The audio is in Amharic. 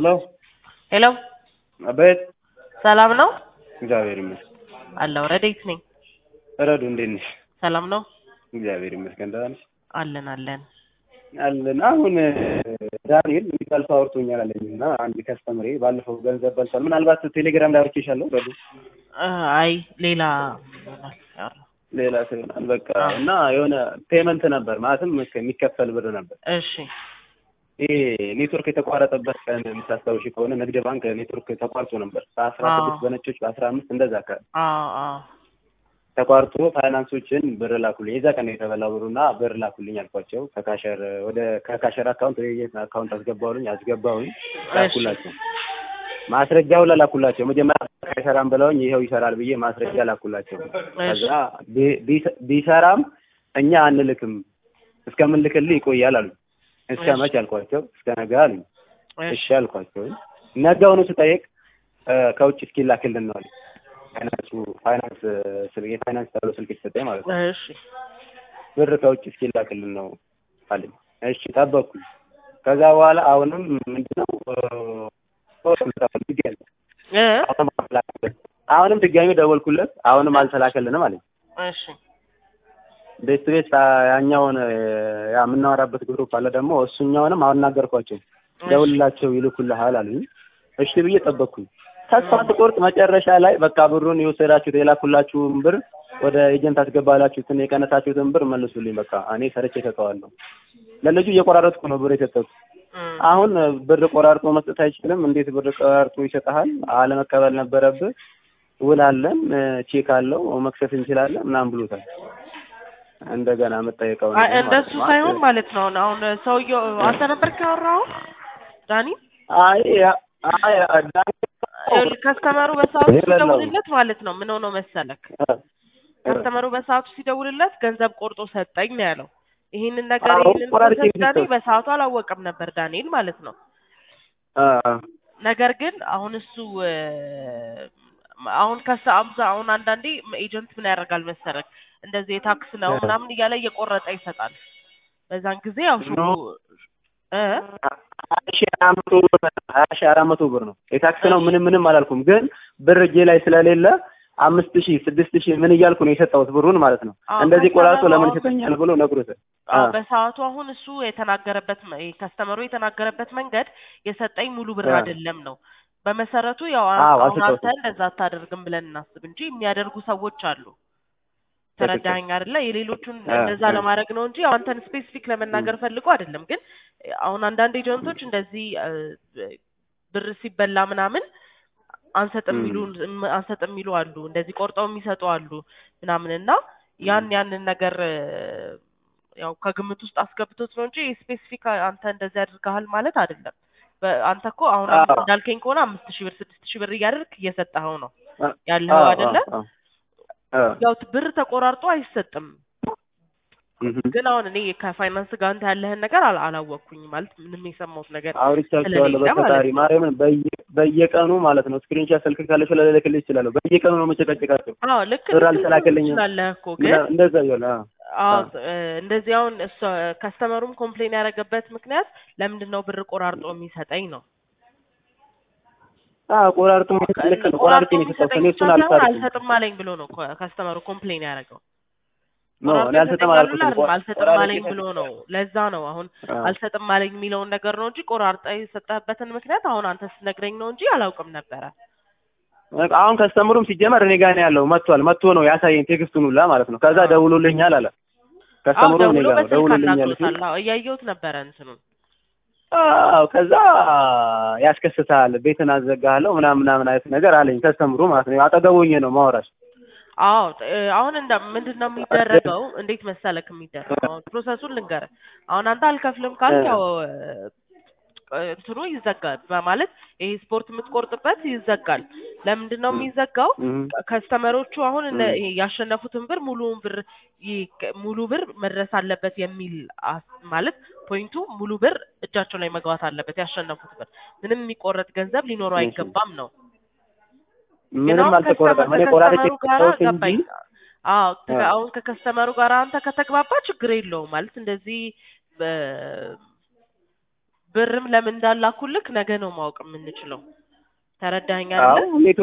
ሄሎ ሄሎ አቤት። ሰላም ነው እግዚአብሔር ይመስገን። አለው ረዴት ነኝ። ረዱ እንዴት ነሽ? ሰላም ነው እግዚአብሔር ይመስገን። ደህና ነሽ? አለን አለን። አለን። አሁን ዳንኤል የሚባል ሰው አውርቶኛል አለኝ እና አንድ ከስተምሬ ባለፈው ገንዘብ በልቷል። ምናልባት ቴሌግራም ላይ አውርቼሻለሁ ረዱ። እ አይ ሌላ ይሆናል ያወራው። ሌላ ሰው ይሆናል በቃ እና የሆነ ፔመንት ነበር ማለትም የሚከፈል ብር ነበር። እሺ ይሄ ኔትወርክ የተቋረጠበት ቀን የምታስታውሺ ከሆነ ንግድ ባንክ ኔትወርክ ተቋርጦ ነበር በአስራ ስድስት በነጮች በአስራ አምስት እንደዛ አካባቢ አዎ አዎ ተቋርጦ ፋይናንሶችን ብር ላኩልኝ። የዛ ቀን ነው የተበላው ብሩና ብር ላኩልኝ አልኳቸው። ከካሸር ወደ ከካሸር አካውንት ወደ የት አካውንት አስገባውልኝ አስገባውኝ ላኩላቸው። ማስረጃ ሁላ ላኩላቸው። መጀመሪያ ካሸራም ብለውኝ ይኸው ይሰራል ብዬ ማስረጃ ላኩላቸው። ከዛ ቢ- ቢሰ- ቢሰራም እኛ አንልክም እስከምንልክልህ ይቆያል አሉ። እስከ እሺ። መች አልኳቸው። እስከ ነገ አሉኝ። እሺ እሺ አልኳቸው። ነገውኑ ስጠይቅ እ ከውጭ እስኪላክልን ነው አሉኝ። ፋይናንሱ ፋይናንስ ስል የፋይናንስ ተብሎ ስልክ የተሰጠኝ ማለት ነው። እሺ ብር ከውጭ እስኪላክልን ነው አለኝ። እሺ ጠበቅኩኝ። ከዛ በኋላ አሁንም ምንድነው እ እ አሁንም አልተላከልንም። አሁንም ድጋሚ ደወልኩለት። አሁንም አልተላከልንም አለኝ። እሺ ቤት ቤት ያኛውን እ ያ የምናወራበት ግሩፕ አለ ደግሞ እሱኛውንም አናገርኳቸው። ደውልላቸው ይልኩልሃል አሉኝ። እሺ ብዬ ጠበቅኩኝ። ተስፋ ስቆርጥ መጨረሻ ላይ በቃ ብሩን የወሰዳችሁት የላኩላችሁን ብር ወደ ኤጀንት አስገባላችሁትን የቀነሳችሁትን ብር መልሱልኝ። በቃ እኔ ሰርቼ እሰጠዋለሁ። ለልጁ እየቆራረጥኩ ነው ብር የሰጠሁት። እም፣ አሁን ብር ቆራርጦ መስጠት አይችልም። እንዴት ብር ቆራርጦ ይሰጥሃል? አለመቀበል ነበረብህ። ውል አለን፣ ቼክ አለው፣ መክሰስ እንችላለን ምናምን ብሎታል። እንደገና መጠየቀው አይ እንደሱ ሳይሆን ማለት ነው አሁን አሁን ሰውየው አንተ ነበር ካወራው ዳኒ አይ ያ- አይ ዳኒ ይኸውልህ ከስተመሩ በሰዓቱ የሌለው። ሲደውልለት ማለት ነው ምን ሆኖ መሰለክ ከስተመሩ በሰዓቱ ሲደውልለት ገንዘብ ቆርጦ ሰጠኝ ነው ያለው። ይህንን ነገር አዎ፣ ይህንን ቆራርጬ ፕሮሰስ ዳኒ ሰጠው። በሰዓቱ አላወቀም ነበር ዳንኤል ማለት ነው። አ ነገር ግን አሁን እሱ እ፣ አሁን ከሰ አብዛ አሁን አንዳንዴ ኤጀንት ምን ያደርጋል መሰረክ እንደዚህ የታክስ ነው እ። ምናምን እያለ እየቆረጠ ይሰጣል። በዛን ጊዜ ያው ሹ ኖ። እ ሀያ ሺህ አራት መቶ ብር ሀያ ሺህ አራት መቶ ብር ነው የታክስ ነው። ምንም ምንም አላልኩም፣ ግን ብር እጄ ላይ ስለሌለ አምስት ሺህ ስድስት ሺህ ምን እያልኩ ነው የሰጠሁት ብሩን ማለት ነው። አዎ፣ እንደዚህ ቆራርጦ ከስተመሩ ለምን አሁን- ይሰጠኛል ብሎ ነግሮታል። አዎ አ በሰዓቱ አሁን እሱ የተናገረበት መ- ከስተመሩ የተናገረበት መንገድ የሰጠኝ ሙሉ ብር አ አይደለም ነው። በመሰረቱ ያው አዎ፣ አሁን አልሰጠሁትም። አንተ እንደዛ አታደርግም ብለን እናስብ እንጂ የሚያደርጉ ሰዎች አሉ። ተረዳኸኝ አይደለ? የሌሎቹን አ እንደዛ አ ለማድረግ ነው እንጂ ያው አንተን ስፔሲፊክ ለመናገር ፈልጎ አይደለም። ግን አሁን አንዳንድ ኤጀንቶች እንደዚህ እ፣ ብር ሲበላ ምናምን አንሰጥም የሚሉ እም አንሰጥም የሚሉ አሉ። እንደዚህ ቆርጠው የሚሰጡ አሉ ምናምን እና ያን ያንን ነገር እ፣ ያው ከግምት ውስጥ አስገብቶት ነው እንጂ ስፔሲፊክ አንተ እንደዚህ አድርገሃል ማለት አይደለም። በ- አንተ እኮ አሁን አምስት አዎ እንዳልከኝ ከሆነ አምስት ሺህ ብር ስድስት ሺህ ብር እያደረግክ እየሰጠኸው ነው አ ያለኸው አዎ አይደለ? አዎ አዎ ያው ብር ተቆራርጦ አይሰጥም። እህ ግን አሁን እኔ ከፋይናንስ ጋር አንተ ያለህን ነገር አላ- አላወቅኩኝም ማለት ምንም የሰማሁት ነገር አውርቻቸዋለሁ። ስለሌለ ማለት በፈጣሪ ነው። ማርያምን በየ- በየቀኑ ማለት ነው ስክሪንሻት ስልክ ካለሽ ልልክልሽ እችላለሁ። በየቀኑ ነው መጨቃጨቃቸው። አዎ ልክ ብር ልትል አልተላከልኝም ትችላለህ እኮ ግን ምና- እንደዛ እያለ አዎ አዎ አዎ እ፣ እንደዚህ አሁን እሷ ከስተመሩም ኮምፕሌን ያደረገበት ምክንያት ለምንድን ነው ብር ቆራርጦ የሚሰጠኝ ነው። አዎ ቆራርጦ የሚሰጥ ልክ ነው። ቆራርጦ ቆራርጦ ነው የሰጠሁት። የሚሰጠኝ እኔ ብቻ እሱን ሳይሆን አልሰርኩም። አልሰጥም አለኝ ብሎ ነው ኮ- ከስተመሩ ኮምፕሌን ያደረገው። ኖ ቆራርጦ እኔ አልሰጥም ይሰጠኛል ብሎ አላልኩትም። አይደለም ቆ- አልሰጥም ቆራርጬ አለኝ ብሎ ነው። ለዛ ነው አሁን አዎ አልሰጥም አለኝ የሚለውን ነገር ነው እንጂ ቆራርጠ የሰጠህበትን ምክንያት አሁን አንተ ስትነግረኝ ነው እንጂ አላውቅም ነበረ። በቃ አሁን ከስተምሩም ሲጀመር እኔ ጋር ነው ያለው። መጥቷል። መጥቶ ነው ያሳየኝ ቴክስቱን ሁላ ማለት ነው። ከዛ አዎ ደውሎልኛል አለ። አዎ ከስተምሩ እኔ ደውሎ ጋር ነው በስልክ ደውሎልኛል ሲል አናግሮታል። አዎ እያየሁት ነበረ እንትኑን አዎ ከዛ ያስከስታል፣ ቤትን አዘጋለሁ ምናምን ምናምን አይነት ነገር አለኝ ከስተምሩ ማለት ነው። አጠገቡኝ ነው ማውራሽ። አዎ ጥ- እ፣ አሁን እንደ ምንድን ነው የሚደረገው? እንዴት መሰለክ የሚደረገው? አሁን ፕሮሰሱን ልንገርህ። አሁን አንተ አልከፍልም ካልክ ያው እ፣ እንትኑ ይዘጋል ማለት ይሄ ስፖርት የምትቆርጥበት ይዘጋል። ለምንድን ነው የሚዘጋው? ከ- ከስተመሮቹ አሁን እነ ይሄ ያሸነፉትን ብር ሙሉውን ብር ይ- ሙሉ ብር መድረስ አለበት የሚል አስ- ማለት ፖይንቱ ሙሉ ብር እጃቸው ላይ መግባት አለበት። ያሸነፉት ብር ምንም የሚቆረጥ ገንዘብ ሊኖረው አይገባም ነው። ግን ምንም አሁን አልተቆረጠም። እኔ ከስተመ- ቆራርጬ ከከስተመሩ ጋራ ሰዎች እንጂ ገባኝ። አዎ ተ- አዎ። አሁን ከከስተመሩ ጋር አንተ ከተግባባ ችግር የለውም ማለት እንደዚህ በ- ብርም ለምን እንዳላኩልክ ነገ ነው ማወቅ የምንችለው። ተረዳኸኝ አዎ አይደለ? ኔትወርክ